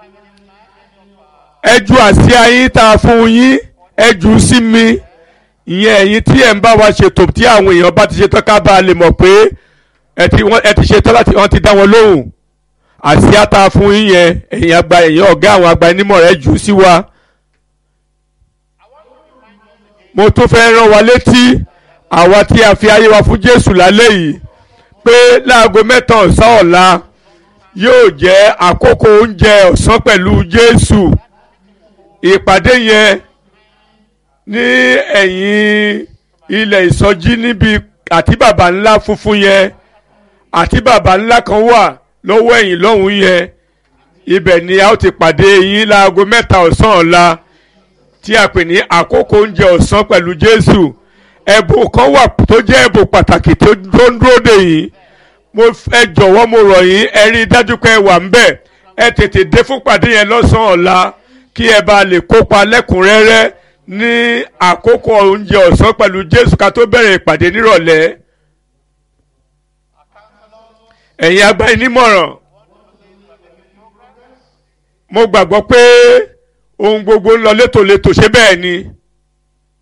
ẹ ju àsíá yín tá a fún yín ẹ jù ú sí mi ìyẹn ẹ̀yin tí ẹ̀ ń bá wa ṣètò tí àwọn èèyàn bá ti ṣetán ká bá a lè mọ̀ pé ẹ ti wọ́n- ẹ ti ṣetán láti wọ́n ti dá wọn lóhùn àsíá tá a fún yín yẹn ẹ̀yin àgbà ẹ̀yin ọ̀gá àwọn àgbà onímọ̀ rẹ̀ jù ú sí wa. mo tún fẹ́ rán wa létí àwa tí a fi ayé wa fún Jésù lálẹ́ yìí pé láago mẹ́ta ọ̀sán ọ̀la yóò jẹ́ àkókò oúnjẹ ọ̀sán pẹ̀lú Jésù ìpàdé yẹn ní ẹ̀yìn ilẹ̀ ìsọjí níbi àti bàbá ńlá funfun yẹn àti bàbá ńlá kan wà lọ́wọ́ ẹ̀yìn lọ́hùn yẹn ibẹ̀ ni a ó ti pàdé yín láago mẹ́ta ọ̀sán ọ̀la tí a pè ní àkókò oúnjẹ ọ̀sán pẹ̀lú Jésù ẹ̀bùn kan wà tó jẹ́ ẹ̀bùn pàtàkì tó tó ń dúró dè yín mo f- ẹ jọ̀wọ́ mo rọ̀ yín ẹ rí i dájú pé ẹ wà ń bẹ̀ ẹ tètè dé fún pàdé yẹn lọ́sàn-án ọ̀la kí ẹ bá lè kópa lẹ́kùnrẹ́rẹ́ ní àkókò oúnjẹ ọ̀sán pẹ̀lú Jésù ká tó bẹ̀rẹ̀ ìpàdé nírọ̀lẹ́ ẹ̀yin agbaninímọ̀ràn mo gbàgbọ́ pé ohun gbogbo ń lọ létòlétò ṣé bẹ́ẹ̀ ni